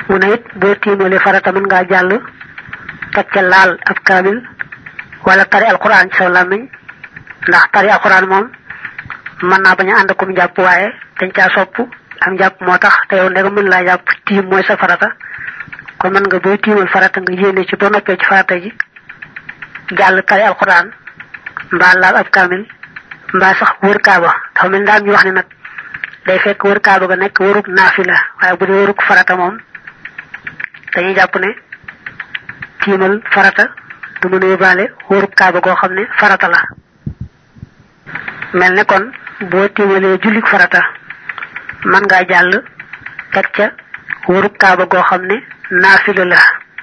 mu ne it boo tiimale farata mën ngaa jàll teg ca laal ab kaamil wala tari alquran ci sa làmmiñ ndax tari alquran moom mën naa bañ a ànd akum jàpp waaye dañ caa sopp am jàpp moo tax te yow ndega mën laa jàpp tiim mooy sa farata kon mën nga booy tiimal farata nga yéene ci boo noppee ci farata ji jàll tari alquran mbaa laal ab kaamil mbaa sax wër kaaba dafa mel daal ñu wax ne nag day fekk wër kaaba ga nekk wërug naafila waaye bu dee wërug farata moom dañuy jàpp ne tiimal farata du mën a yóbbaale wërug kaaba goo xam ne farata la mel ne kon boo tiimalee jullik farata man ngaa jàll teg ca wërug kaaba goo xam ne naafila la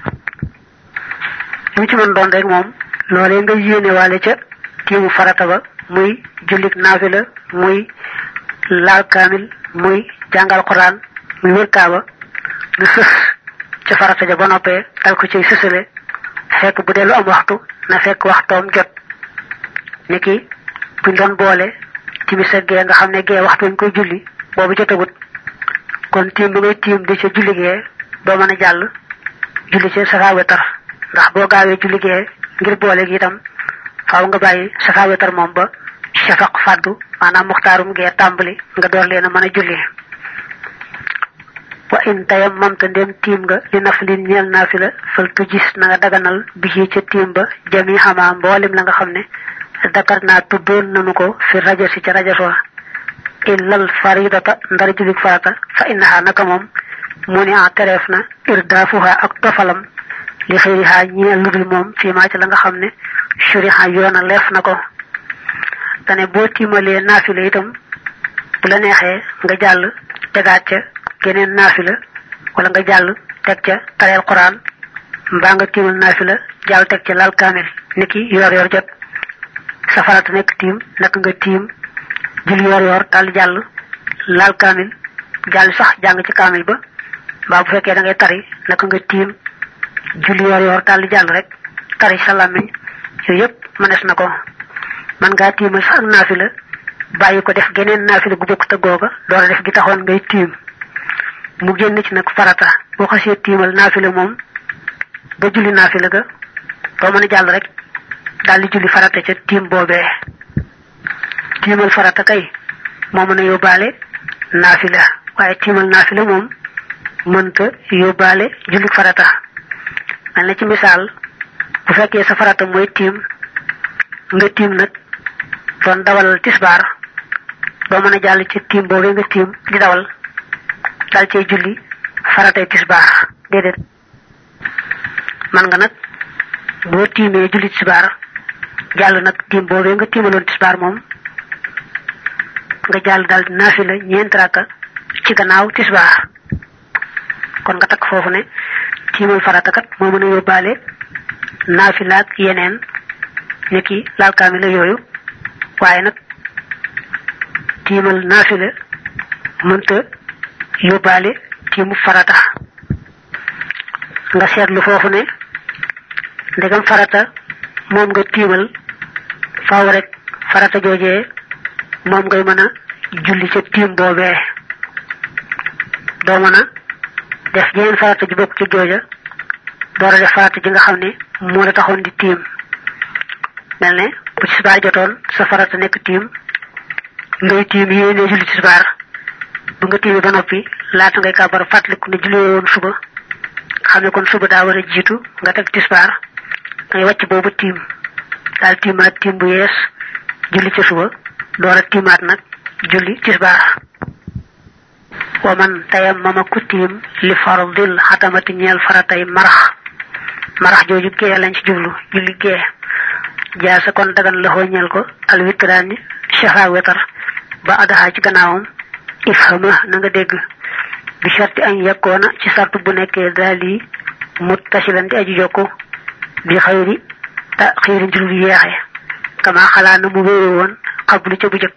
lu ci mën doon rek moom loolee nga yéene waale ca tiimu farata ba muy jullik naafila muy laal kaamil muy jàngal quran muy wër kaaba nga sës ca farata ja ba noppee dal ko ciy sësale fekk bu dee lu am waxtu na fekk waxtoom jot niki buñ doon boole timis ak gee nga xam ne gee waxtu ñu koy julli boobu jotagut kon tiim bi ngay tiim di ca julli gee doo mën a jàll julli ca safa wetar ndax boo gaawee julli gee ngir boole gi itam faaw nga bàyyi safa wetar moom ba shafaq fàddu maanaam muxtaarum gee tàmbali nga door leen a mën a julli wa in tayam mamta ndem tiim nga li naflin ñeel naafila fal tu gis na nga daganal bi ci ca tiim ba jami xamaa mboolem la nga xam ne dakar naa tuddoon nanu ko fi rajo si ca rajo wa illal faridata ndara julik farata fa innaha naka moom mu ni a tereef na irdaafuha ak tofalam li xëyriha ñeel ludul moom fii maa ci la nga xam ne shuriha yoona leef na ko dane boo tiimalee naafila itam bu la neexee nga jàll tegaat ca geneen naafila wala nga jàll teg ca tareel quran mbaa nga tiimal naafila jàll teg ca lal kaamil niki yor yor jot sa farata nekk tiim naka nga tiim jul yor yor dal jàll laal kaamil jàll sax jàng ci kaamil ba mbaa bu fekkee da ngay tari naka nga tiim jul yor yor dal jàll rek tari sa làmmiñ yooyu yëpp mënees na ko man ngaa tiimal sax ak naafila bàyyi ko def geneen naafila gu bokk te googa door a def gi taxoon ngay tiim mu génn ci nag farata boo xasee tiimal naafila moom ba julli naafila ga doo mën a jàll rek daal di julli farata ca tiim boobee tiimal farata kay moo mën a yóbbaale naafila waaye tiimal naafila moom mënta yóbbaale julli farata mel na ci misaal bu fekkee sa farata mooy tiim nga tiim nag doon dawal tisbaar doo mën a jàll ci tiim boobee nga tiim di dawal dal cay julli faratay tisbaar déedéet man nga nag boo tiimee julli tisbaar jàll nag tiim boobee nga tiimaloon tisbaar moom nga jàll daal naafila ñeent rakka ci gannaaw tisbaar kon nga takk foofu ne tiimal farata kat moo mën a yóbbaale naafila ak yeneen niki laal kaamila yooyu waaye nag tiimal naafila mënta yóbbaale tiimu farata nga seetlu foofu ne ndegam farata moom nga tiimal faaw rek farata joojee moom ngay mën a julli ca tiim boobee doo mën a def jeneen farata ji bokk ci jooja door a def farata ji nga xam ne moo la taxoon di tiim mel ne bu tisbaar jotoon sa farata nekk tiim ngay tiim yéene julli tisbaar bu nga tiimee ba noppi laata ngay kàbbar fàttaliku ne julli woon suba xam ne kon suba daa war a jiitu nga teg tisbaar ngay wàcc boobu tiim daal tiimaat tiim bu yees julli ca suba door a tiimaat nag julli tisbaar wa man tayam mama ku tiim li fardil xatamati ñeel faratay marax marax jooju gee lañ ci jublu julli gee jaa sa kon dagan la ñeel ko al witraani shafa wetar ba adaxaa ci gannaawam ifhama na nga dégg bi sharti añ yakkoona ci sartu bu nekkee daal yi muttasilan di aji jokku bi xayri ta xiiri njur lu yeexe kama xalaa na mu wéere woon xablu ca bu jëkk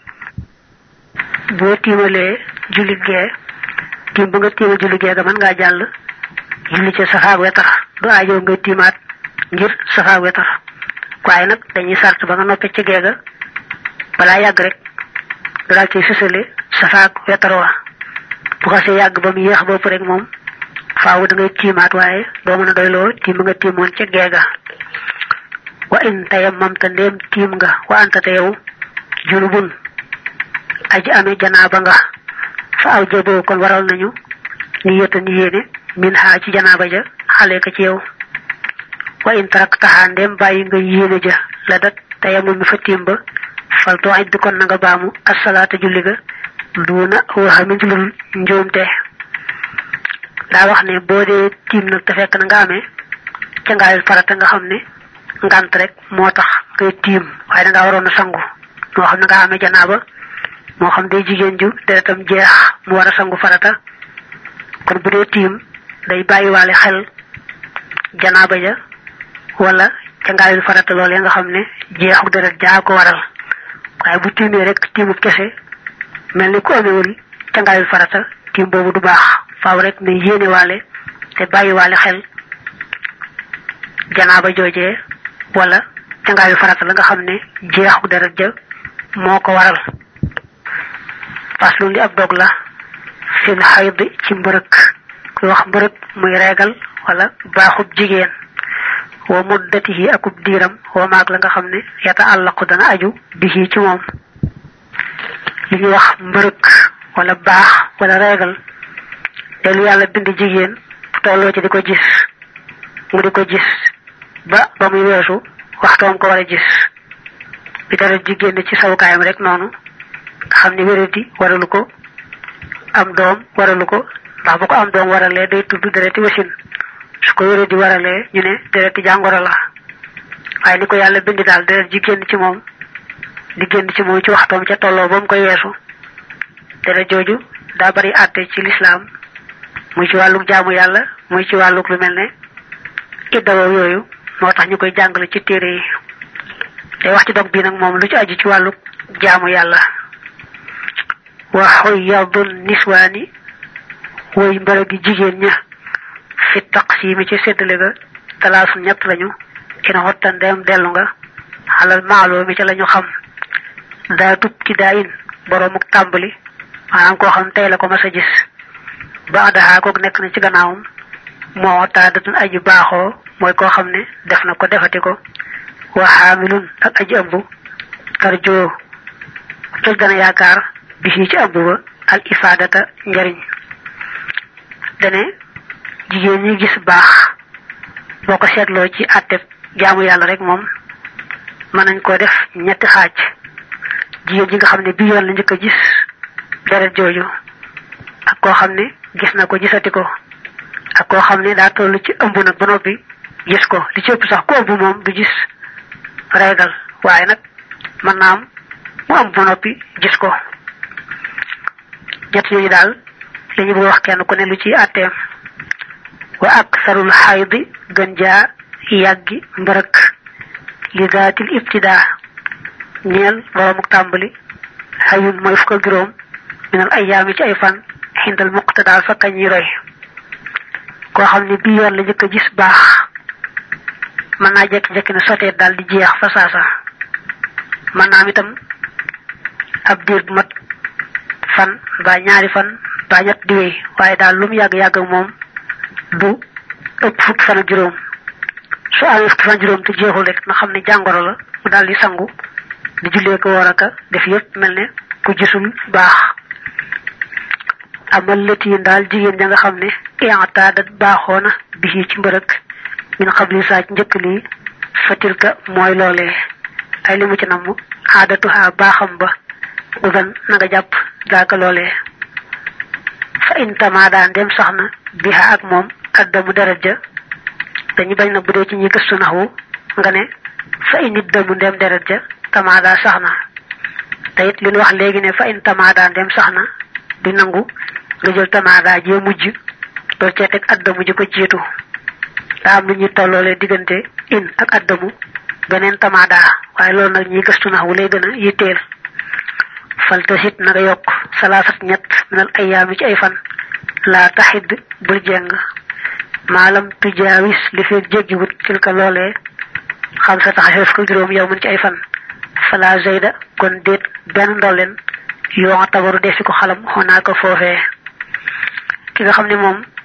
boo tiimalee julli gee tiim ba nga tiimal julli gee ga mën ngaa jàll julli ca safaak wetar du aajoo ngay tiimaat ngir safaak wetar waaye nag dañuy sart ba nga noppee ci gee ga balaa yàgg rek nga daal ciy sësale safaak wetar wa bu xasee yàgg ba mu yéex bopp rek moom faaw da ngay tiimaat waaye doo mën a doyloo tiim nga tiimoon ca geega wa in tayammam ta ndéem tiim nga wa anta te yow junubun aji amee janaaba nga fa aw jaboo kon waral nañu ni yëta ni yéene min ha ci janaaba ja xale ka ci yow wa in tarak taxaa ndéem bàyyi nga yéene ja la dat tayammum mi fa tiim ba fal too aj bi kon na nga baamu asalaata julli ga duuna waxamin ci lul njuumte daa wax ne boo dee tiim nag te fekk na nga amee ca ngaayul farata nga xam ne ngant rek moo tax ngay tiim waaye da ngaa waroon a sangu moo xam ne nga amee janaaba moo xam day jigéen ju deretam jeex mu war a sangu farata kon bu dee tiim day bàyyiwaale xel janaaba ja wala ca ngaayul farata loolee nga xam ne jeexu deret jaa ko waral waaye bu tiimee rek tiimub kese mel ni ku amewul ca ngaayul farata tiim boobu du baax faaw rek ne yéene waale te bàyyi waale xel janaaba joojee wala ca ngaayul farata la nga xam ne jeexu deret ja moo ko waral faslu li ab dog la fil xayd ci mbërëk kuy wax mbërëk muy reegal wala baaxub jigéen wa muddatihi akub diiram wa maag la nga xam ne yata àllaqu dana aju bihi ci moom li ñuy wax mbërëk wala baax wala reegal te lu yàlla bind jigéen tolloo ci di ko gis mu di ko gis ba ba muy weesu waxtoom ko war a gis bi dara jigéen ci sawukaayam rek noonu nga xam ne wéradi waralu ko am doom waralu ko ndax bu ko am doom waralee day tudd dereti wasin su ko wéradi waralee ñu ne dereti jàngoro la waaye ni ko yàlla bind daal deret ji génn ci moom di génn ci moom ci waxtoom ca tolloo ba mu koy weesu deret jooju daa bari àtte ci lislaam muy ci wàlluk jaamu yàlla muy ci wàlluk lu mel ne iddawoo yooyu moo tax ñu koy jàngale ci téere yi day wax ci dog bii nag moom lu ci aju ci wàlluk jaamu yàlla wa xoyyadul niswaani woy mbërëg gi jigéen ña fi taqsimi ci séddale ga talaasu ñett lañu ina xotta ndeem dellu nga xalal maaloo mi ca lañu xam daa tub ci daa in boroomuk tàmbali maanaam koo xam tey la ko mas a gis ba adaxaa kook nekk na ci gannaawam moo taadatun aji baaxoo mooy koo xam ne def na ko defati ko wa xaamilun ak aji ëmb tarjoo toj dana yaakaar bi ci ëmb ba al ifaadata njariñ dane jigéen ñi gis baax boo ko seetloo ci àtte jaamu yàlla rek moom mën nañ koo def ñetti xaaj jigéen ji nga xam ne bi yoon la njëkk a gis deret jooju ak koo xam ne gis na ko gisati ko ak koo xam ne daa toll ci ëmb nag ba noppi gis ko li ci ëpp sax ku ëmb moom du gis reegal waaye nag mën naa am mu ëmb ba noppi gis ko ñett yooyu daal li ñu bëgg wax kenn ku ne lu ci àtteem wa aksarul xaydi gën jaa yàggi mbërëk li daatil ibtidaa ñeel boroomuk tàmbali xayun mooy fukk ak juróom minal ayaami ci ay fan xindal muqtadaa fa kañuy roy koo xam ne bii yoon la njëkk a gis baax mën naa jekki-jekki ne soteet daal di jeex fa saasa mën naa am itam ab diir bu mat fan mbaa ñaari fan mbaa ñett di wéy waaye daal lu mu yàgg-yàgg ak moom du ëpp fukki fan ak juróom su amee fukki fan juróom te jeexul rek na xam ne jàngoro la mu daal di sangu di jullee ko war aka def yëpp mel ne ku gisul baax amal lëtiin daal jigéen ja nga xam ne iataadat baaxoona bi ci mbërëk min xabli saaj njëkk lii fatilka mooy loolee ay li mu ci namm aadatuha baaxam ba udan na nga jàpp daaka loolee fa in tamaada ndem sax na biha ak moom addamu deret ja dañu bañ na bu dee ci ñi gëstu naxwu nga ne fa in iddamu ndem deret ja tamaada sax na te it li ñu wax léegi ne fa in tamaada ndem sax na di nangu nga jël tamaada jee mujj doo cee teg addamu ji ko jiitu daa am lu ñuy tolloole diggante in ak addamu beneen tamaada waaye loolu nag ñi gëstu naxwu lay gën a yitteel faltasit na nga yokk salaasat ñett minal ayaami ci ay fan laa taxid bul jeng maalam tujaawis li feeg jéggiwut tilka loolee xam sa taxafeef ko juróom yow mën ci ay fan fala zayda kon déet benn ndolleen yoo nga tabaru defi ko xalam xonaa ko foofee ki nga xam ne moom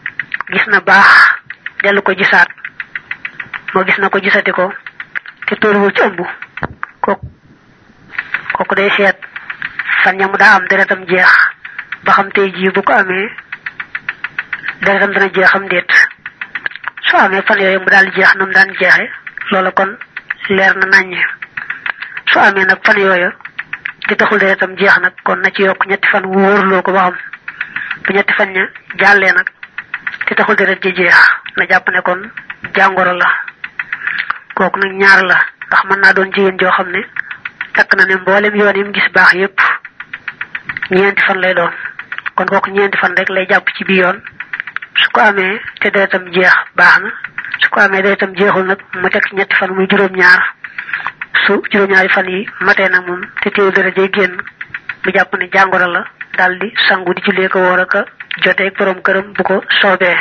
gis na baax dellu ko gisaat moo gis na ko gisati ko te tóoruwul ci ëmb kooku kooku day seet fan ñamu daa am deretam jeex ba xam tey jii bu ko amee deretam dana jeexam déet su amee fan yooyu mu daal jeex na mu daan jeexe loola kon leer na naññe su amee nag fan yooyu te taxul deretam jeex nag kon na ci yokk ñetti fan wóorloo ko ba xam bu ñetti fan ña jàllee nag te taxul deret ji jeex na jàpp ne kon jàngoro la kooku nag ñaar la ndax mën naa doon jigéen joo xam ne takk na ne mboolem yoon yi mu gis baax yépp ñeenti fan lay doon kon kooku ñeenti fan rek lay jàpp ci bii yoon su ko amee te deretam jeex baax na su ko amee deretam jeexul nag mu teg ñetti fan muy juróom-ñaar su juróom-ñaari fan yi matee nag moom te teewul deret jay génn mu jàpp ne jàngoro la daldi sangu di jullee ko woor aka joteeg borom këram bu ko soobee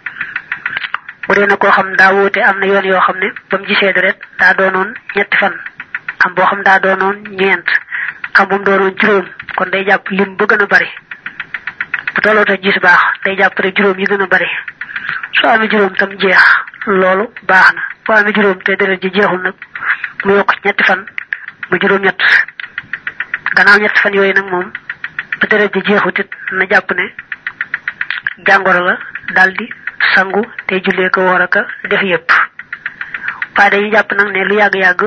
bu dee na koo xam daa wóote am na yoon yoo xam ne ba mu gisee deret daa doonoon ñetti fan am boo xam daa doonoon ñeent am bu mu doonoon juróom kon day jàpp lim ba gën a bari bu tolloo te gis baax day jàpp rek juróom yi gën a bari soo amee juróom tam jeex loolu baax na boo amee juróom te deret ji jeexul nag mu yokk ñetti fan mu juróom ñett gannaaw ñetti fan yooyu nag moom ba deret ji jeexut it na jàpp ne jàngoro la daldi sangu te jullee ko woor aka def yépp waaye dañuy jàpp nag ne lu yàgg-yàgg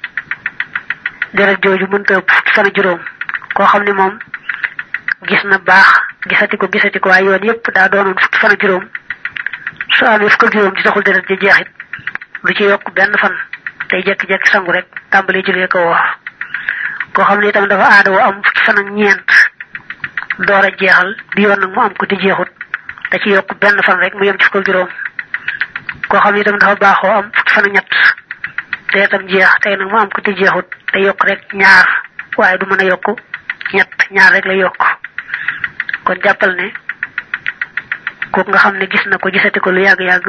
deret jooju mënta ëpp fukki fan juróom koo xam ne moom gis na baax gisati ko gisati ko waaye yoon yépp daa doonoon fukki fan juróom su amee fukk juróom ci taxul deret ji jeexit lu ci yokk benn fan tey jekki-jekki sangu rek tàmbalee jullee ko woor koo xam ne itam dafa aada woo am fukki fan ak ñeent door a jeexal bi yoon nag mu am ko te jeexut da ci yokk benn fan rek mu yem ci fukk juróom koo xam ne itam dafa baaxoo am fukki fan ak ñett te itam jeex tey nag mu am ko te jeexut te yokk rek ñaar waaye du mën a yokk ñett ñaar rek la yokk kon jàppal ne kooku nga xam ne gis na ko gisati ko lu yàgg-yàgg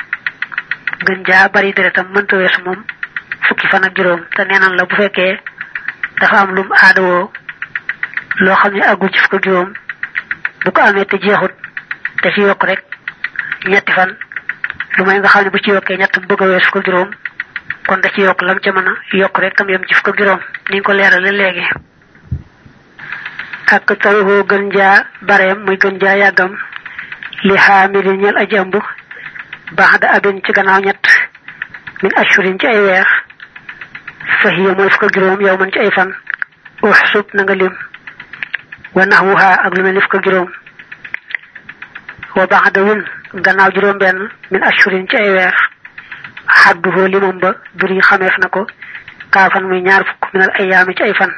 gën jaa bari deretam mënta weesu moom fukki fan ak juróom te neenaan la bu fekkee dafa am lum aadawoo loo xam ne àggul ci fukk ak juróom bu ko amee te jeexut te ci yokk rek ñetti fan lu may nga xam ne bu ci yokkee ñett bëgg a wees fukk ak juróom kon da ci yokk lam ca mën a yokk rek tam yem ci fukk ak juróom ni ñu ko leerale léegi ak taruhoo gën jaa bareem muy gën jaa yàggam li xaamili ñel aji ëmb baax da abin ci gannaaw ñett min ashurin ci ay weer fahiya mooy fukk ak juróom yow man ci ay fan uxsub na nga lim wa naxwuha ak lu mel ni fukk ak juróom wa baxda win gannaaw juróom benn min ashurin ci ay weer xadduhoo limam ba duri xameef na ko kaafan muy ñaar fukk minal ayaami ci ay fan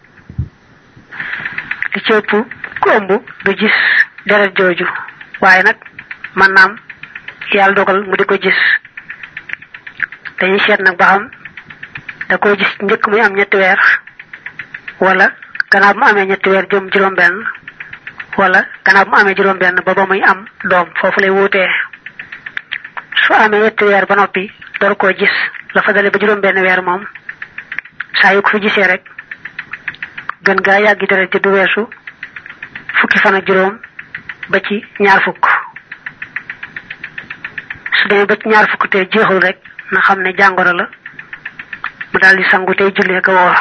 li ci ëpp ku ëmb du gis deret jooju waaye nag man naam yàlla dogal mu di ko gis dañuy seet nag ba xam da koy gis njëkk muy am ñetti weer wala gannaaw bu mu amee ñetti weer jëm juróom benn wala gannaaw bu mu amee juróom benn ba ba muy am doom foofu lay wuutee su amee ñetti weer ba noppi door koo gis la fa dale ba juróom benn weer moom saa yu ko fi gisee rek gën gaa yàggi deret ji du weesu fukki fan ak juróom ba ci ñaar fukk su demee ba ci ñaar fukk te jeexul rek na xam ne jàngoro la mu daal di sangu tey jullee ko woor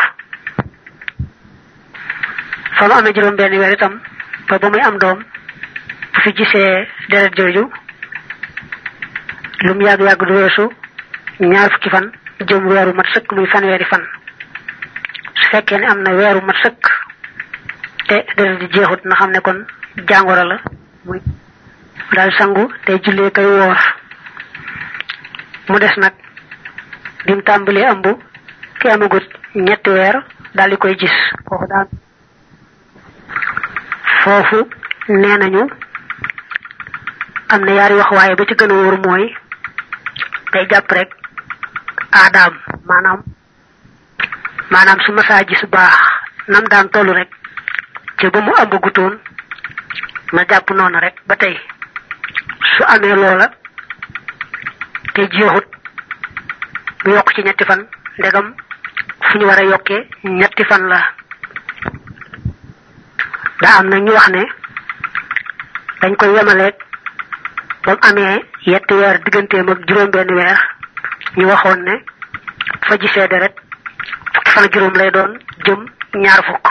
fa mu amee juróom benn weer itam ba ba muy am doom bu fi gisee deret jooju lu mu yàgg-yàgg du weesu ñaar fukki fan jëm weeru mat sëkk muy fanweeri fan su fekkee ne am na weeru mat sëkk te deret di jeexut na xam ne kon jàngoro la muy daal sangu tey jullee koy woor mu des nag bi mu tàmbalee ëmb ki amagut ñetti weer daal di koy gis foofu daal foofu nee nañu am na yaari wax waaye ba ci gën a wóor mooy day jàpp rek aadaam maanaam maanaam su masaa gis baax nam daan tollu rek ci ba mu ëmb gutoon na jàpp noonu rek ba tey su amee loola te jeexut mu yokk ci ñetti fan ndegam fu ñu war a yokkee ñetti fan la daa am na ñu wax ne dañ koy yemaleeg bam amee yetti weer digganteem ak juróom benn weer ñu waxoon ne fa gisee deret fukki fan juróom lay doon jëm ñaar fukk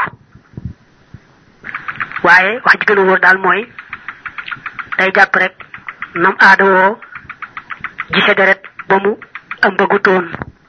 waaye wax ji gën a wóor daal mooy day jàpp rek nam aada woo gise deret ba mu ëmbagutoon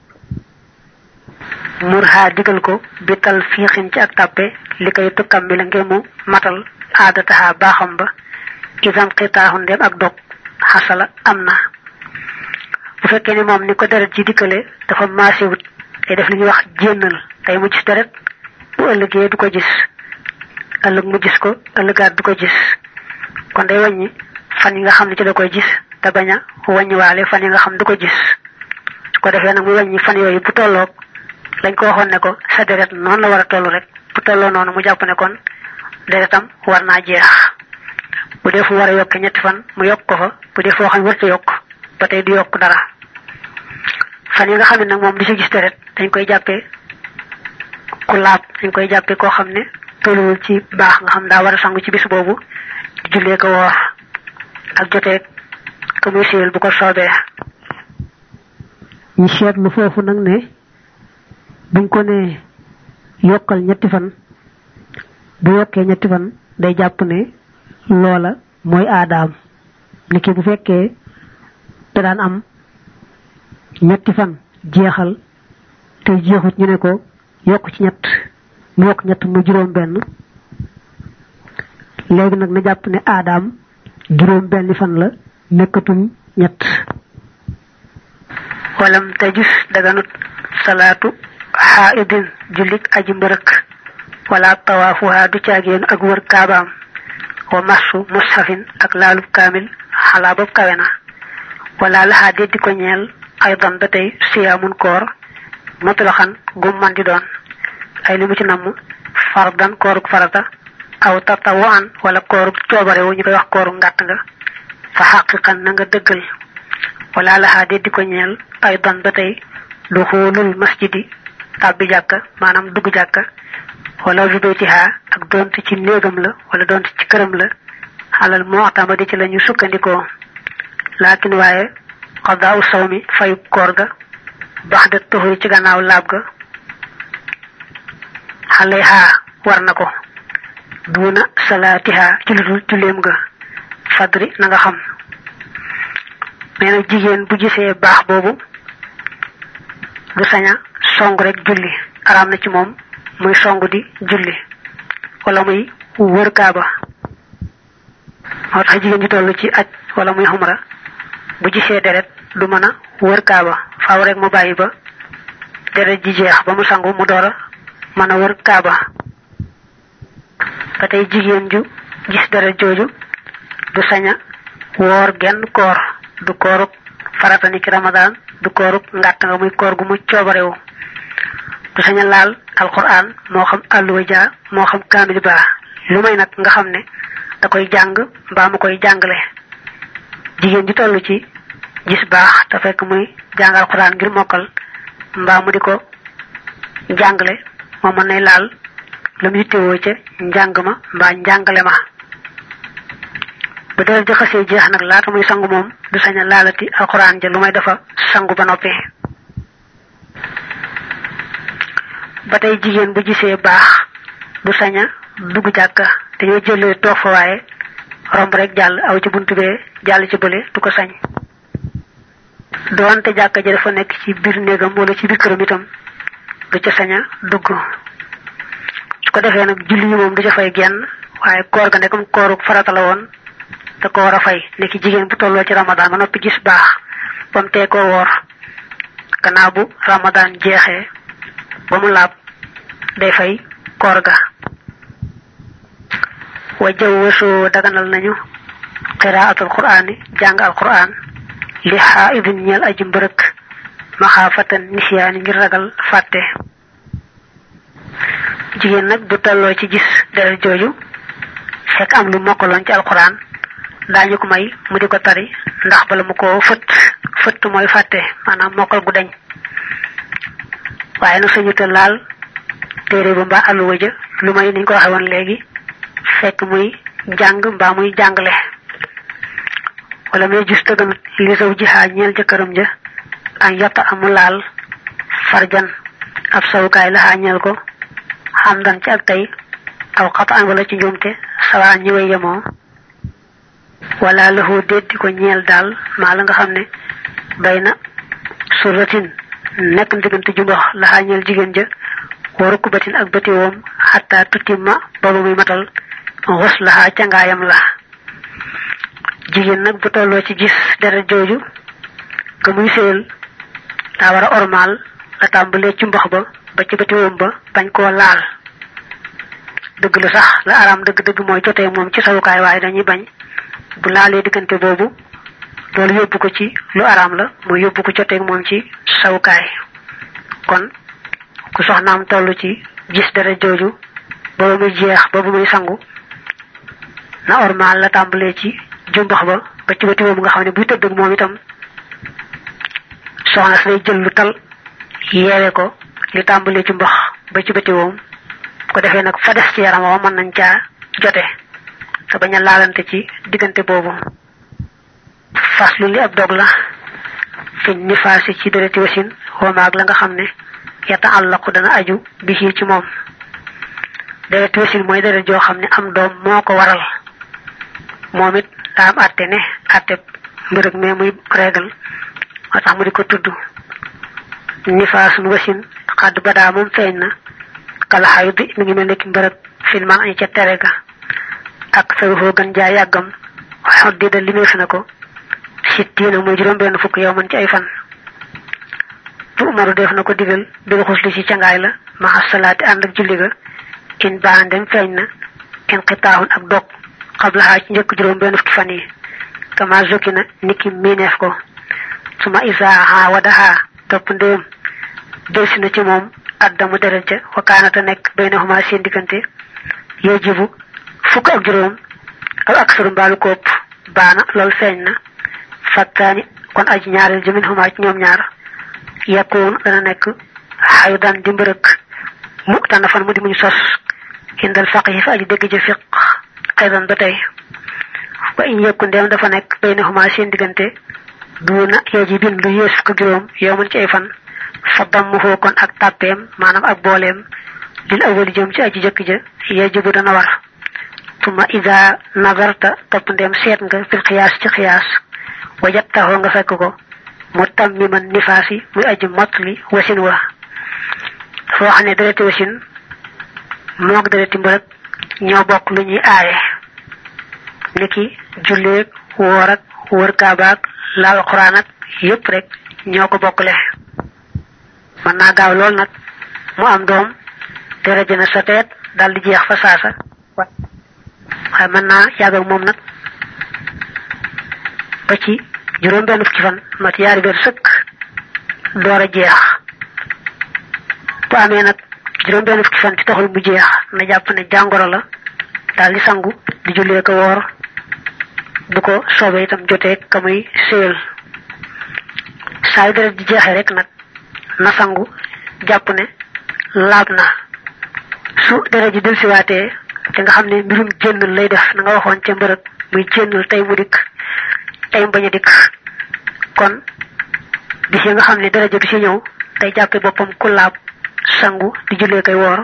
mur ha digal ko bital fiixin ci ak tàppe li koy tukkam bi la ngir mu matal aada taxa baaxam ba isan xitaaxu ndem ak dog xasala am na bu fekkee ni moom ni ko deret ji dikkale dafa maasiwut day def li ñuy wax jénnal tey mu gis deret bu ëllëgee du ko gis ëllëg mu gis ko ëllëgaat du ko gis kon day wàññi fan yi nga xam ne ci da koy gis te bañ a wàññiwaale fan yi nga xam du ko gis su ko defee nag mu wàññi fan yooyu bu tolloog lañ ko waxoon ne ko sa deret noonu la war a toll rek bu tolloo noonu mu jàpp ne kon deretam war naa jeex bu dee fu war a yokke ñetti fan mu yokk ko fa bu dee foo xam ne warta yokk ba tey du yokk dara fan yi nga xam ne nag moom du ci gis deret dañ koy jàppee ku laab dañ koy jàppee koo xam ne tolluwul ci baax nga xam daa war a sangu ci bis boobu di jullee ko woor ak joteeg ka muy siyal bu ko soobee ñu seetlu foofu nag ne buñ ko ne yokkal ñetti fan bu yokkee ñetti fan day jàpp ne loola mooy aadaam niki bu fekkee te daan am ñetti fan jeexal te jeexut ñu ne ko yokk ci ñett mu yokk ñett mu juróom benn léegi nag na jàpp ne aadaam juróom benn fan la nekkatul ñett walam tajus daganut salaatu xaaidin jullik aji mbërëk wala tawaafuha du caagéenu ak wër kaabaam wa massu mushafin ak laalub kaamil xalaa bopp kawe na wala laxaa deddi ko ñeel aydan ba tey siyaamun koor mutlaxan gum man di doon ay li mu ci namm fardan kooruk farata aw tatawaan wala kooruk coobarewu ñu koy wax kooru ngàtt nga fa xaqiqan na nga dëggal wala laxaa deddi ko ñeel aydan ba tey lu xoolul masjidi tàbbi jàkka maanaam dugg jàkka wala jubaytiha ak donte ci néegam la wala donte ci këram la xalal moo tamadi ci la ñu sukkandikoo laakin waaye xadaaw saw mi fayu koor ga bax da tuxuri ci gannaaw laab ga xale xaa war na ko duuna salaatiha ci lu dul julleem ga fadri na nga xam nee na jigéen bu gisee baax boobu du saña song rek julli araam na ci moom muy song di julli wala muy wër kaaba moo tax jigéen ji toll ci aj wala muy xumra bu gisee deret du mën a wër kaaba faaw rek mu bàyyi ba deret ji jeex ba mu sangu mu door a mën a wër kaaba ba tey jigéen ju gis deret jooju du saña woor genn koor du kooruk farata ni ki ramadaan du kooruk ngàtt nga muy koor gu mu coobarewu du saña laal alquran moo xam àlluwa jaa moo xam kaamil baa lu may nag nga xam ne da koy jàng mbaa mu koy jàngale jigéen ji toll ci gis baax te fekk muy jàng alquran ngir mokkal mbaa mu di ko jàngale moom mën nay laal la mu yittewoo ca njàng ma mbaa njàngale ma bu dee di xasee jeex nag laata muy sangu moom du sañ a laalati alquran ja lu may dafa sangu ba noppi ba tey jigéen bu gisee baax du sañ a dugg jàkka dañoo jëlee toog fa waaye romb rek jàll aw ci buntu bee jàll ci bële du ko sañ doonte jàkka ja dafa nekk ci biir néegam wala ci biir këram itam du ca sañ a dugg su ko defee nag julli yi moom du ca fay genn waaye koor ga nekkam kooru farata la woon da ko war a fay nekki jigéen bu tolloo ci ramadan ba noppi gis baax ba mu tee koo woor gannaaw bu ramadan jeexee ba mu laab day fay koor ga wa jaw wasoo daganal nañu qiraatul quraani jàng al quraan li xaaidin ñeel aji mbërëk maxaafatan nisyaani ngir ragal fàtte jigéen nag bu tolloo ci gis deret jooju fekk am lu mokkaloon ci alquran daañu ko may mu di ko tari ndax bala mu ko fëtt fëtt mooy fàtte maanaam mokkal gu dañ waaye nag sañu te laal téere ba mbaa àlluwa ja lu may niñ ko waxe woon léegi fekk muy jàng mbaa muy jàngale wala may gis tëgganut li saw jihaa ñeel jëkkëram ja an yotta amu laal farjan ab sawukaay la ñeel ko xam dan ci ak tey aw xata an wala ci njuumte sawaa ñi way yemoo wala lahu déddi ko ñeel daal maa la nga xam ne bay na suratin nekk diggante jumbax la ñeel jigéen ja waru kubatin ak bëti woom xataa tutimma booba muy matal xus la cangaayam la jigéen nag bu tolloo ci gis deret jooju ka muy séyal daa war a ormaal la tàmbalee ci mbax ba ba ci bëti woom ba bañ koo laal dëgg la sax la araam dëgg-dëgg mooy jotee moom ci sawukaay waaye dañuy bañ bu laalee diggante boobu loolu yóbbu ko ci lu araam la muy yóbbu ko jotee moom ci sawukaay kon ku soxnaam toll ci gis dara jooju boobu muy jeex boobu muy sangu na ormaal la tàmbalee ci jumbax ba ba ci bëti boobu nga xam ne buy tëdd ak moom itam soxna si lay jël lu tal yeewe ko li tàmbalee ci mbax ba ci bëti woom ko defee nag fa des ci yaram wa mën nañ caa jote te bañ a laalante ci diggante boobu faslu li ab dog la fi nifaasi ci dereti wasin xoomaag la nga xam ne yata àllaqu dana aju bi ci moom dereti wasin mooy deret joo xam ne am doom moo ko waral moom it daa am àtte ne àtte mbërëg mais muy régal moo tax mu di ko tudd nifaasun wasin xadd badaa moom feeñ na kala xayut bi mi ngi mel nekki mbërëg filman añu ca tere ga ak saruxoo gën jaa yàggam xot di da limeef na ko sittiina muy juróom benn fukk yow man ci ay fan tu umaru def na ko digal bil xusli ci cangaay la maxa salaati ànd ak julli ga in baan dem feeñ na in xitaaxun ak dog xablaxaa ci njëkk juróom benn fukki fan yi kama zokki na niki miineef ko suma isaaha wadaha topp ndéem delsi na ci moom addamu deret ja wakaanata nekk baynahuma seen diggante yajibu fukk ak juróom aw aksaru mbaalu kopp baana loolu feeñ na fattaani kon aji ñaareel jëmin huma ci ñoom ñaar yakkoon dana nekk xayu daan di mbërëk mu tànn fan mu di muñ sos indal faqih fa aji dégg ja fiq aydan ba tey wa in yekku ndeem dafa nekk baynahuma seen diggante duuna yajibin lu yées fukk juróom yow mën ci ay fan fa dammuhoo kon ak tàppeem maanaam ak booleem lil awali jëm ci aji jëkk ja yajibu dana war tuma ida nazarta topp ndeem seet nga fil xiyaas ci xiyaas wajattaxoo nga fekk ko mu tammiman nifaasi muy aji mottali wasin wa foo xam ne dereti wasin moog dereti mbërëg ñoo bokk lu ñuy aaye niki julleeg woor ak wër kaabaak laal xuraan ak yépp rek ñoo ko bokkle mën naa gaaw lool nag mu am doom deret ji na sa teet dal di jeex fa saasa waaye mën naa yàgg ak moom nag ba ci juróom benn fukki fan mat yaari weer sëkk door a jeex bu amee nag juróom benn fukki fan ci taxul mu jeex na jàpp ne jàngoro la daal di sangu di jullee ko woor bu ko soobee itam jotee ka muy séyal saa yu deret ji jeexee rek nag na sangu jàpp ne laab na su deret ji delsiwaatee te nga xam ne mbirum jénnal lay def na nga waxoon ca mbërëg muy jénnal tey mu dikk tey bañ a dikk kon bis yi nga xam ne deret ji du si ñëw day jàppe boppam ku laab sangu di jullee koy woor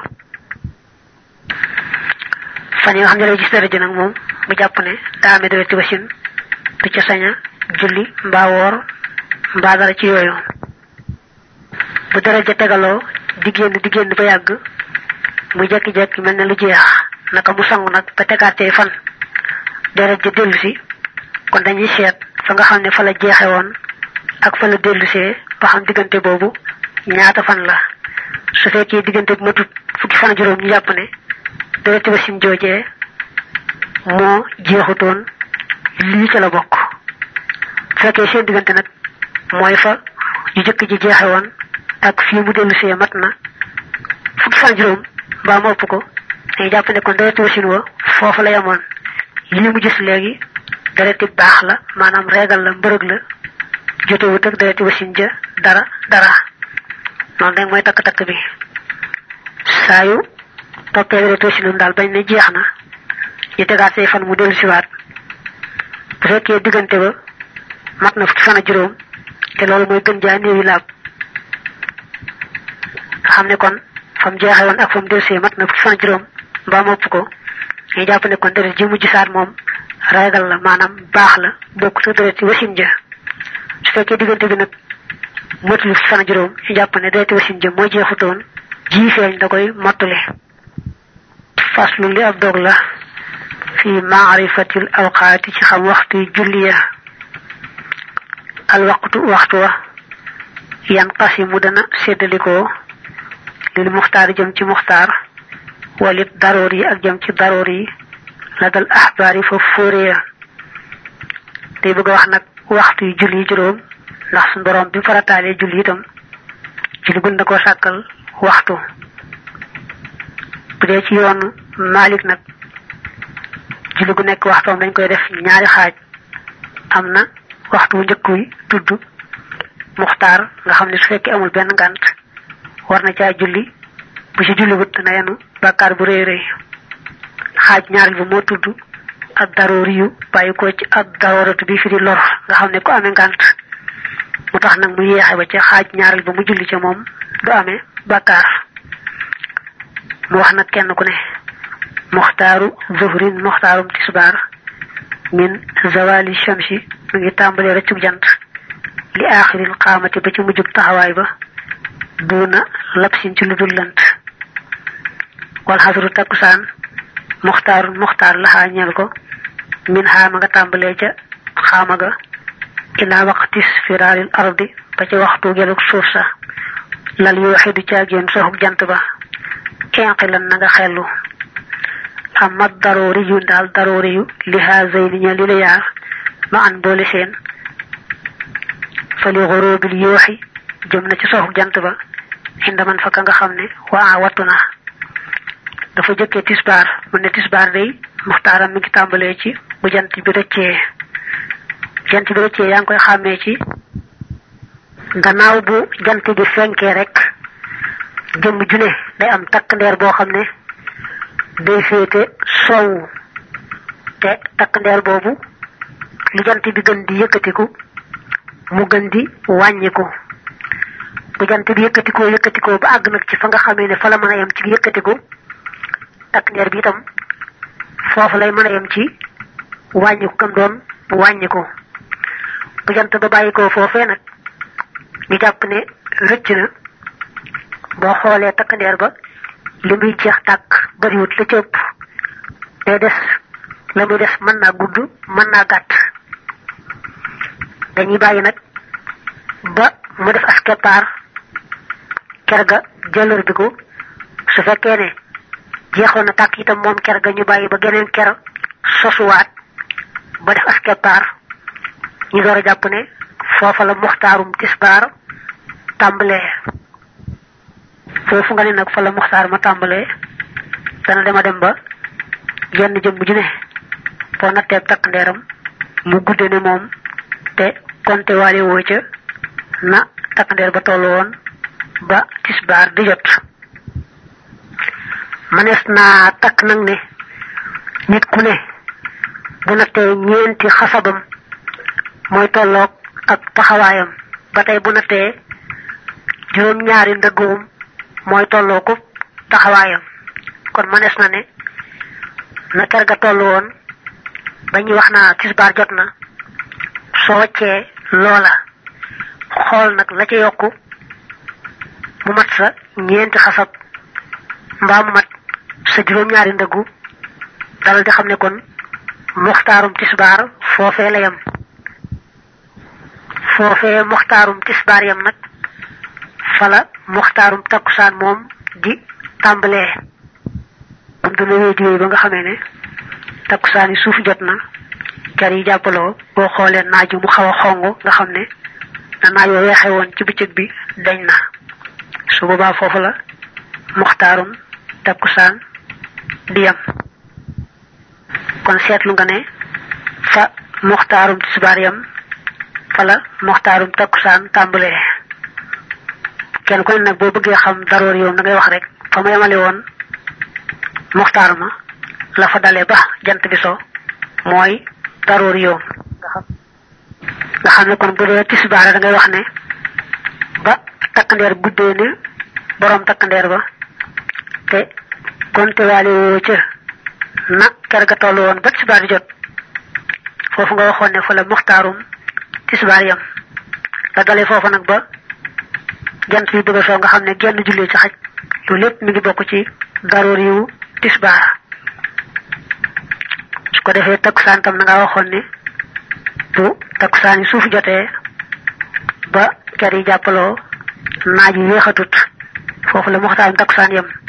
fan yi nga xam ne lay gis deret ji nag moom mu jàpp ne daa amee dereti wasin du ca saña julli mbaa woor mbaa dara ci yooyu bu deret ja tegaloo di génn di génn ba yàgg mu jekki-jekki mel ne lu jeex naka mu sangu nag ba tegaatee fan deret ja dellu si kon dañuy seet fa nga xam ne fa la jeexe woon ak fa la dellusee ba xam diggante boobu ñaata fan la su fekkee diggante bu matut fukki fan juróom ñu jàpp ne dereti wasin joojee moo jeexutoon lii ca la bokk bu fekkee seen diggante nag mooy fa yu jëkk ji jeexe woon ak fii mu dellusee mat na fukki fan juróom mbaa mu ëpp ko dañuy jàpp ne kon dereti wasin wa foofu la yemoon lii mu gis léegi dereti baax la maanaam reegal la mbërëg la jotewut ak dereti wasin ja dara dara noonu rek mooy takk-takk bi saa yu toppee dereti wasinam daal bañ ne jeex na ñu tegaat say fan mu dellu siwaat bu fekkee diggante ba mat na fukki fan ak juróom te loolu mooy gën jaa néewi laab nga xam ne kon fam jeexe woon ak fam delsee mat na fukki fan ak juróom mbaa mopp ko ñu jàpp ne kon deret ji mujj saat moom reegal la maanaam baax la bokk su deret ci wasin ja su fekkee diggante bi nag motul fukki fan ak juróom ñu jàpp ne dereti wasin ja moo jeexutoon ji feeñ da koy mottule faslu li ab dog la fi maarifatil awqaati ci xam waxtu julliya al waqtu waxtu wa yan qasimu dana séddalikoo lil muxtaar jëm ci muxtaar walit daroor yi ak jëm ci daroor yi la dal axbaar yi foofu fóore ya day bëgg a wax nag waxtu yu julli juróom ndax suñ borom bi farataalee julli itam julli gun na koo sàkkal waxtu bu dee ci yoonu Malik nag julli gu nekk waxtoom dañ koy def ñaari xaaj am na waxtu wu njëkk wi tudd muxtaar nga xam ne su fekkee amul benn ngànt war na caa julli bu ci julli wut dana yenu bàkkaar bu rëy rëy xaaj ñaareel bi moo tudd ak daroori yu bàyyi ko ci ak darooratu bi fi di lor nga xam ne ku amee ngànt mu tax nag mu yeexe ba ca xaaj ñaareel ba mu julli ca moom du amee bàkkaar mu wax nag kenn ku ne muxtaaru zuhrin muxtaarum tisbaar min zawali shamsi mu ngi tàmbalee rëccug jant li aaxiril xaamati ba ci mujjug taxawaay ba duuna lapsin ci lu dul lant wal xasru takkusaan muxtaarun muxtaar laxaa ñeel ko min xaama nga tàmbalee ca xaama ga ilaa waqtis firaalil ardi ba ca waxtu gelug suuf sa lal yoo xidu caagéen soxug jant ba inqilan na nga xellu amma daroori yu daal daroori yu li haazayni ña li la yaar ma an boole seen fa li xoroobil yooxi jëm na ci soxug jant ba inda man fa ka nga xam ne waa wattu na dafa jëkkee tisbaar mu ne tisbaar day muxtaaram mi ngi tàmbalee ci bu jant bi rëccee jant bi rëccee yaa ngi koy xàmmee ci gannaaw bu jant bi fenkee rek jëmm june day am takk ndeer boo xam ne day féete soowu te takk ndeer boobu lu jant bi gën di yëkkatiku mu gën di wàññiku bu jant bi yëkkatikoo yëkkatikoo ba àgg nag ci fa nga xamee ne fa la mën a yem ci yëkkatiku takk ndeer bi itam foofu lay mën a yem ci wàññiku kam doon wàññiku bu jant ba bàyyikoo foofee nag ñu jàpp ne rëcc na boo xoolee takk ndeer ba li muy jeex tàkk bariwut la ci ëpp day des la muy des mën naa gudd mën naa gàtt dañuy bàyyi nag ba mu def as keppaar ker ga jëlër bi ko su fekkee ne jeexoon na tàkk itam moom ker ga ñu bàyyi ba geneen ker sosuwaat ba def as keppaar ñu door a jàpp ne foofa la muxtaarum tisbaar tàmbalee foofu nga ne nag fa la muxtaar ma tàmbalee dana dema dem ba jenn jëm bu ju ne boo nattee takk ndeeram mu gudde ne moom te konte waale woo ca na takk ndeer ba tollu woon ba tisbaar di jot manees naa takk nag ne nit ku ne bu nattee ñeenti xasabam mooy tolloog ak taxawaayam ba tey bu nattee juróom ñaari ndëggoom mooy tolloo ko taxawaayam kon manees na ne na ker ga toll woon ba ñuy wax naa tisbaar jot na soo waccee loola xool nag la ca yokku mu mat sa ñeenti xasab mbaa mu mat sa juróom-ñaari ndëggu dalal di xam ne kon muxtaarum tisbaar foofee la yem foofee muxtaarum tisbaar yem nag fala muxtaarum takkusaan moom di tàmbalee am dana wéy di wéy ba nga xamee ne takkusaan yi suuf jot na ker yi jàppaloo boo xoolee naaju mu xaw a xong nga xam ne na naaj wa weexe woon ci bëccëg bi dañ na su boobaa foofu la muxtaarum takkusaan di yam kon seetlu nga ne fa muxtaarum tisbaar yam fa la muxtaarum takkusaan tàmbalee kenn ku ne nag boo bëggee xam daroor yow da ngay wax rek fa ma yemale woon muxtaar ma la fa dalee ba jant bi so mooy daroor yow nga xam nga xam ne kon bu dee tisbaar da ngay wax ne ba takkandeer guddee ne borom takkandeer ba te konte waale woo ca na ker ga toll woon ba tisbaar di jot foofu nga waxoon ne fa la muxtaarum tisbaar yam la dalee foofu nag ba jant bi bëgg a soo nga xam ne genn jullee ci xaj loolu lépp mi ngi bokk ci daroor yu tisbaar su ko defee takkusaan tam na nga waxoon ne bu takkusaan yi suuf jotee ba ker yi jàppaloo naaj yi yéexatut foofu la muxtaarum takkusaan yam